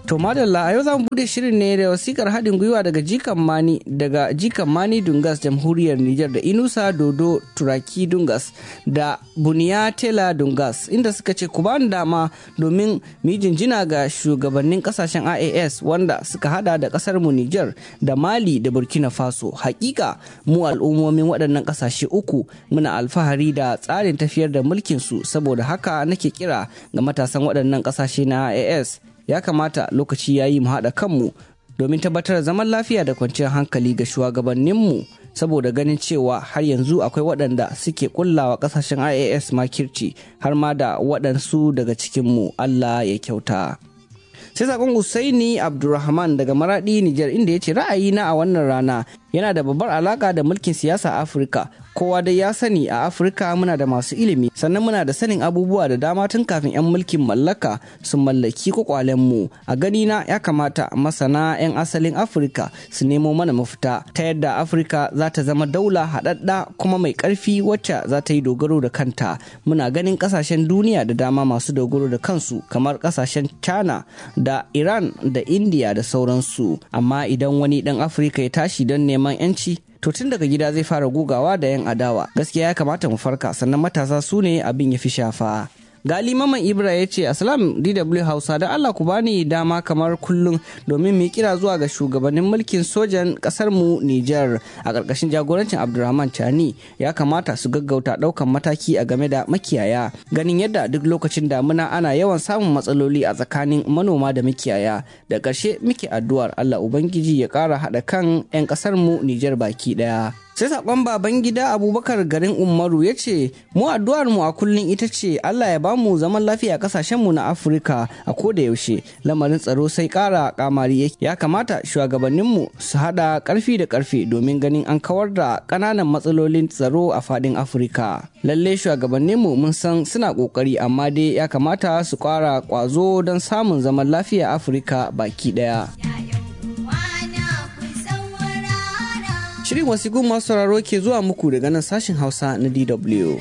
To madalla a yau za mu bude shirin ne da wasikar haɗin gwiwa daga Jikan Mani daga Jikan Mani Dungas Jamhuriyar Nijar da Inusa Dodo Turaki Dungas da Buniya Tela Dungas inda suka ce ku bani dama domin mu jinjina ga shugabannin kasashen IAS wanda suka hada da kasar mu Nijar da Mali da Burkina Faso. Hakika mu al'ummomin waɗannan kasashe uku muna alfahari da tsarin tafiyar da mulkin su saboda haka nake kira ga matasan waɗannan kasashe na IAS ya kamata lokaci ya yi mu haɗa kanmu domin tabbatar zaman lafiya da kwanciyar hankali ga shugabanninmu saboda ganin cewa har yanzu akwai waɗanda suke kullawa ƙasashen ias makirci har ma da waɗansu daga cikinmu allah ya kyauta sai sakon Usaini Abdulrahman daga Maradi Nijar inda ya ce ra'ayina a wannan rana yana da babbar alaka da mulkin siyasa a Afirka. Kowa dai ya sani a Afirka muna da masu ilimi sannan muna da sanin abubuwa da dama tun kafin 'yan mulkin mallaka su mallaki mu A gani na ya kamata masana 'yan asalin Afirka su nemo mana mafita ta yadda Afirka za ta zama daula haɗaɗɗa kuma mai ƙarfi wacce za ta yi dogaro da kanta. Muna ganin ƙasashen duniya da dama masu dogaro da kansu kamar ƙasashen China da Iran da India da sauransu. Amma idan wani ɗan Afirka ya tashi don neman 'yanci, to tun daga gida zai fara gugawa da 'yan adawa. Gaskiya ya kamata mu farka sannan matasa su ne abin ya fi shafa. Gali Maman Ibra ya ce Assalam DW Hausa da Allah ku bani dama kamar kullum domin mu kira zuwa ga shugabannin mulkin sojan kasar mu Nijar a ƙarƙashin jagorancin Abdulrahman Chani ya kamata su gaggauta ɗaukan mataki a game da makiyaya ganin yadda duk lokacin damuna ana yawan samun matsaloli a tsakanin manoma da makiyaya da ƙarshe muke addu'ar Allah Ubangiji ya ƙara haɗa kan 'yan ƙasar mu Nijar baki ɗaya. sai sakon baban gida abubakar garin umaru ya ce mu addu'ar mu a kullum ita ce allah ya bamu zaman lafiya kasashen mu na afirka a koda yaushe lamarin tsaro sai kara kamari ya kamata shugabannin mu su hada karfi da karfe domin ganin an kawar da kananan matsalolin tsaro a fadin afirka lalle shugabannin mu mun san suna kokari amma dai ya kamata su kara kwazo don samun zaman lafiya afirka baki daya. Shirin wasiƙun masu sauraro ke zuwa muku daga nan sashen Hausa na DW.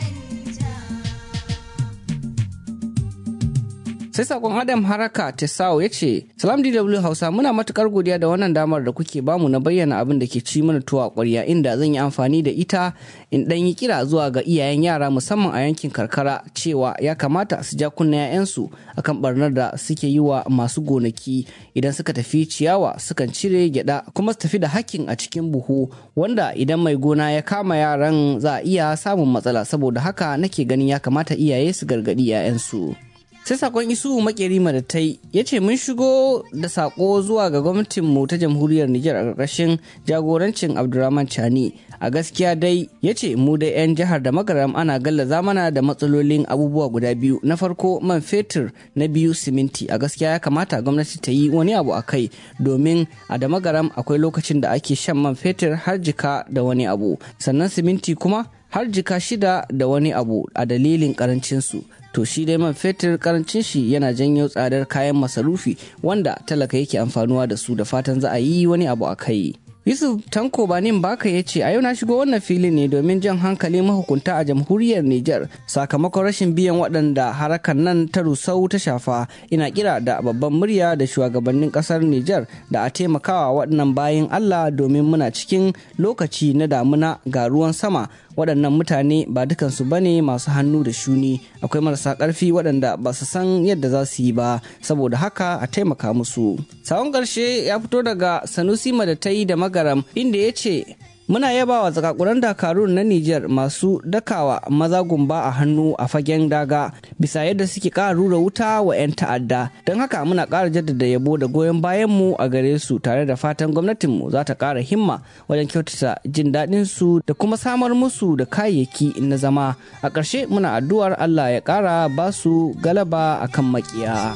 sai sakon adam haraka tesao ya ce salam dw hausa muna matukar godiya da wannan damar da kuke bamu na bayyana abin da ke ci mana tuwa kwarya inda zan yi amfani da ita in dan yi kira zuwa ga iyayen yara musamman a yankin karkara cewa ya kamata su ja kunna 'ya'yansu akan barnar da suke yi wa masu gonaki idan suka tafi ciyawa sukan cire gyada kuma su tafi da hakkin a cikin buhu wanda idan mai gona ya kama yaran za a iya samun matsala saboda haka nake ganin ya kamata iyaye su gargadi 'ya'yansu sai sakon isu makeri madatai ya ce mun shigo da sako zuwa ga gwamnatinmu ta jamhuriyar nijar a ƙarƙashin jagorancin abdurrahman chani a gaskiya dai ya ce mu da 'yan jihar da magaram ana gallaza mana da matsalolin abubuwa guda biyu na farko man fetur na biyu siminti a gaskiya ya kamata gwamnati ta yi wani abu a kai domin a da magaram akwai lokacin da ake shan man fetur har jika da wani abu sannan siminti kuma har jika shida da wani abu a dalilin karancinsu to shi dai man fetur karancin shi yana janyo tsadar kayan masarufi wanda talaka yake amfanuwa da su da fatan za a yi wani abu a kai yusuf tanko banin baka ya ce a yau na shigo wannan filin ne domin jan hankali mahukunta a jamhuriyar niger sakamakon rashin biyan waɗanda harakan nan ta rusau ta shafa ina kira da babban murya da shugabannin ƙasar niger da a taimakawa waɗannan bayan allah domin muna cikin lokaci na damuna ga ruwan sama waɗannan mutane ba dukansu bane masu hannu da shuni akwai marasa ƙarfi waɗanda ba su san yadda za su yi ba saboda haka a taimaka musu sawon ƙarshe ya fito daga sanusi madatai da magaram inda ya ce muna yaba wa zakakuran dakarun na Nijar masu dakawa maza gumba a hannu a fagen daga bisa yadda suke ƙara rura wuta wa 'yan ta'adda don haka muna ƙara jaddada yabo da goyon bayanmu a gare su tare da fatan gwamnatinmu za ta ƙara himma wajen kyautata jin daɗin su da kuma samar musu da kayayyaki na zama a ƙarshe muna addu'ar Allah ya ƙara ba su galaba akan maƙiya.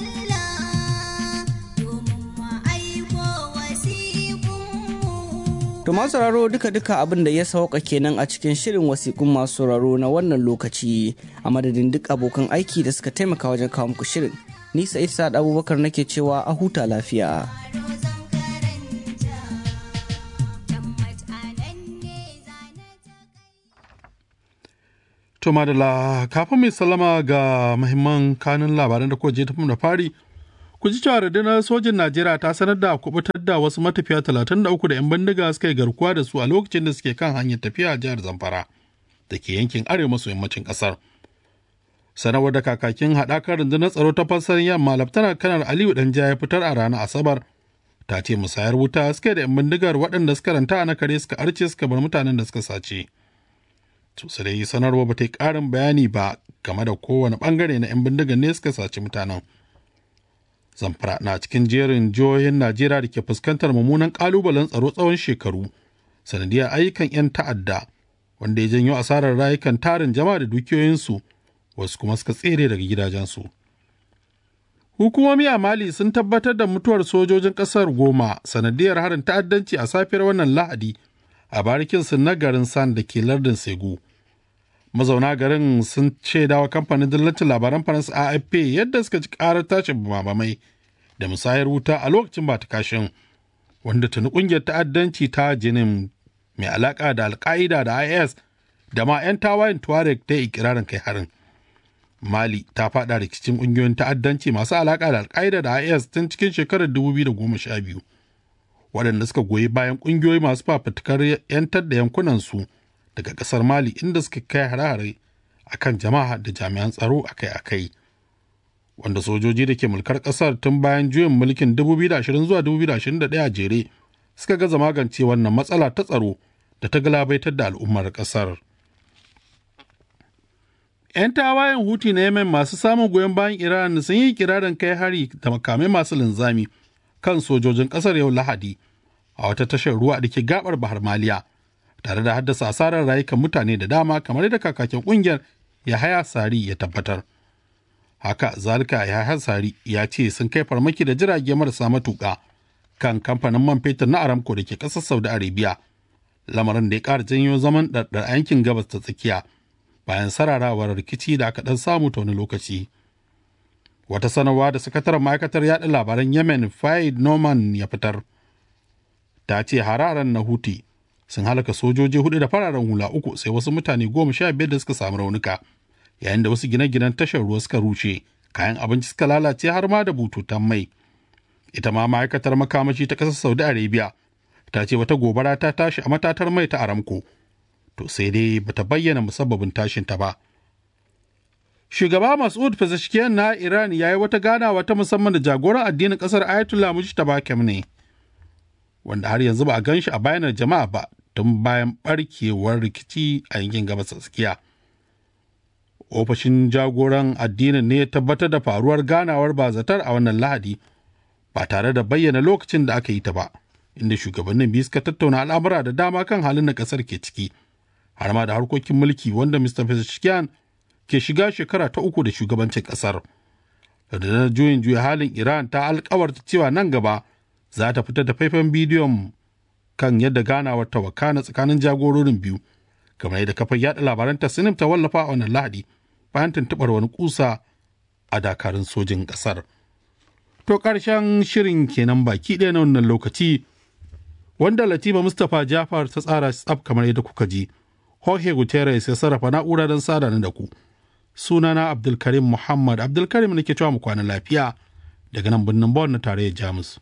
To masu sauraro duka-duka abin da ya sauka kenan a cikin shirin wasiƙun masu sauraro na wannan lokaci a madadin duk abokan aiki da suka taimaka wajen kawo muku shirin. Ni Sa'id Sa'ad Abubakar nake cewa a huta lafiya. To madalla kafin mai sallama ga mahimman kanun labaran da kuka je da fari Ku ji cewa rundunar sojin Najeriya ta sanar da kubutar da wasu matafiya 33 da 'yan bindiga suka yi garkuwa da su a lokacin da suke kan hanyar tafiya a jihar Zamfara da ke yankin arewa maso yammacin ƙasar. Sanarwar da kakakin haɗakar rundunar tsaro ta fassar yamma Laftanar Kanar Aliyu Danja ya fitar a ranar Asabar ta ce musayar wuta suka da 'yan bindigar waɗanda suka ranta a na kare suka arce suka bar mutanen da suka sace. Su dai sanarwa ba ta yi ƙarin bayani ba game da kowane ɓangare na 'yan bindigar ne suka sace mutanen. Zamfara na cikin jerin jihohin Najeriya da ke fuskantar mummunan ƙalubalen tsaro tsawon shekaru sanadiyar ayyukan 'yan ta'adda wanda ya janyo asarar rayukan tarin jama'a da dukiyoyinsu wasu kuma suka tsere daga gidajensu. Hukumomi a Mali sun tabbatar da mutuwar sojojin ƙasar goma sanadiyar harin ta'addanci a safiyar wannan Lahadi a barikinsu na garin San da ke lardin Segu. Mazauna garin sun shaidawa kamfanin dillacin labaran Faransa AFP yadda suka ci ƙarar tashin bamamai da musayar wuta a lokacin ba ta kashin wanda tuni ƙungiyar ta'addanci ta jinin mai alaƙa da alƙa'ida da IS da ma 'yan tawayen Tuareg ta ikirarin kai harin. Mali ta faɗa rikicin ƙungiyoyin ta'addanci masu alaƙa da alƙa'ida da IS tun cikin shekarar 2012 waɗanda suka goyi bayan ƙungiyoyi masu fafutukar 'yantar da yankunansu daga ƙasar Mali inda suka kai hare-hare a kan jama'a da jami'an tsaro akai-akai. Wanda sojoji da ke mulkar ƙasar tun bayan juyin mulkin 2020 zuwa 2021 a jere suka gaza magance wannan matsala ta tsaro da ta galabaitar da al'ummar ƙasar. 'yan tawayen huti na yemen masu samun goyon bayan iran sun yi kirarin kai hari da makamai masu linzami kan sojojin kasar yau lahadi a wata tashar ruwa da ke gabar bahar maliya tare da haddasa asarar rayukan mutane da dama kamar yadda kakakin kungiyar yahaya sari ya tabbatar haka zalika yahaya sari ya ce sun kai farmaki da jirage marasa matuƙa kan kamfanin man fetur na aramco da ke ƙasar saudi arabia lamarin da ya ƙara janyo zaman ɗarɗar yankin gabas ta tsakiya bayan sararawar rikici da aka ɗan samu ta wani lokaci. Wata sanarwa da sakataren ma'aikatar yaɗa labaran Yemen Faid Norman ya fitar. Ta ce hararen na Huti sun halaka sojoji hudu da fararen hula uku sai wasu mutane goma sha biyar da suka samu raunuka yayin da wasu gine-ginen tashar ruwa suka rushe kayan abinci suka lalace har ma da bututun mai. Ita ma ma'aikatar makamashi ta ƙasar Saudi Arabia ta ce wata gobara ta tashi a matatar mai ta Aramco. to sai dai bata bayyana musabbabin tashinta ba. Shugaba Mas'ud Pezeshkian na Iran ya yi wata ganawa ta musamman da jagoran addinin ƙasar Ayatollah Mujtaba Khamenei wanda har yanzu ba a gan shi a bayanar jama'a ba tun bayan barkewar rikici a yankin gabas tsakiya. Ofishin jagoran addinin ne ya tabbatar da faruwar ganawar bazatar a wannan lahadi ba tare da bayyana lokacin da aka yi ta ba, inda shugabannin biyu suka tattauna al'amura da dama kan halin da ƙasar ke ciki. har ma da harkokin mulki wanda Mr. Pezeshkian ke shiga shekara ta uku da shugabancin kasar. Rundunar juyin juya halin Iran ta alkawarta cewa nan gaba za ta fitar da faifan bidiyon kan yadda ganawar ta wakana tsakanin jagororin biyu, kamar yadda kafar yada labaran ta sinim ta wallafa a wannan lahadi bayan tuntuɓar wani kusa a dakarun sojin ƙasar. To ƙarshen shirin kenan baki ɗaya na wannan lokaci wanda Latifa Mustapha Jafar ta tsara tsaf kamar yadda kuka ji. Jorge Guterres ya sarrafa na'ura don sada da ku. Sunana Abdulkarim Muhammad Abdulkarim nake cewa mu kwana lafiya daga nan birnin Bonn na tarayyar Jamus.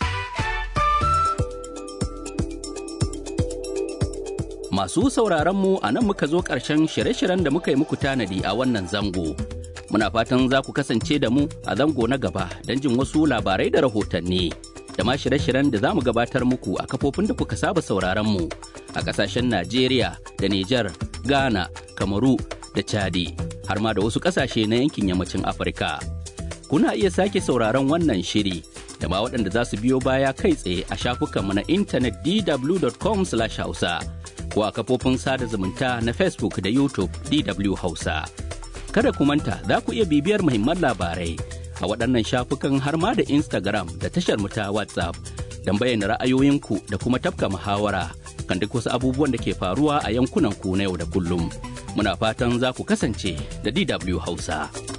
Masu sauraron mu a nan muka zo ƙarshen shirye-shiryen da muka yi muku tanadi a wannan zango. Muna fatan za ku kasance da mu a zango na gaba don jin wasu labarai da rahotanni. da ma shirye-shiryen da za mu gabatar muku a kafofin da kuka saba sauraron mu a kasashen Najeriya da Nijar, Ghana, Kamaru da Chadi har ma da wasu kasashe na yankin yammacin Afirka. Kuna iya sake sauraron wannan shiri da ma waɗanda za su biyo baya kai tsaye a shafukanmu na intanet dw.com/hausa ko a kafofin sada zumunta na Facebook da YouTube DW Hausa. Kada ku manta za ku iya bibiyar muhimman labarai a waɗannan shafukan har ma da Instagram da tashar mu ta WhatsApp don bayyana ra'ayoyinku da kuma tafka muhawara kan duk wasu abubuwan da ke faruwa a yankunan ku na yau da kullum. Muna fatan za ku kasance da DW Hausa.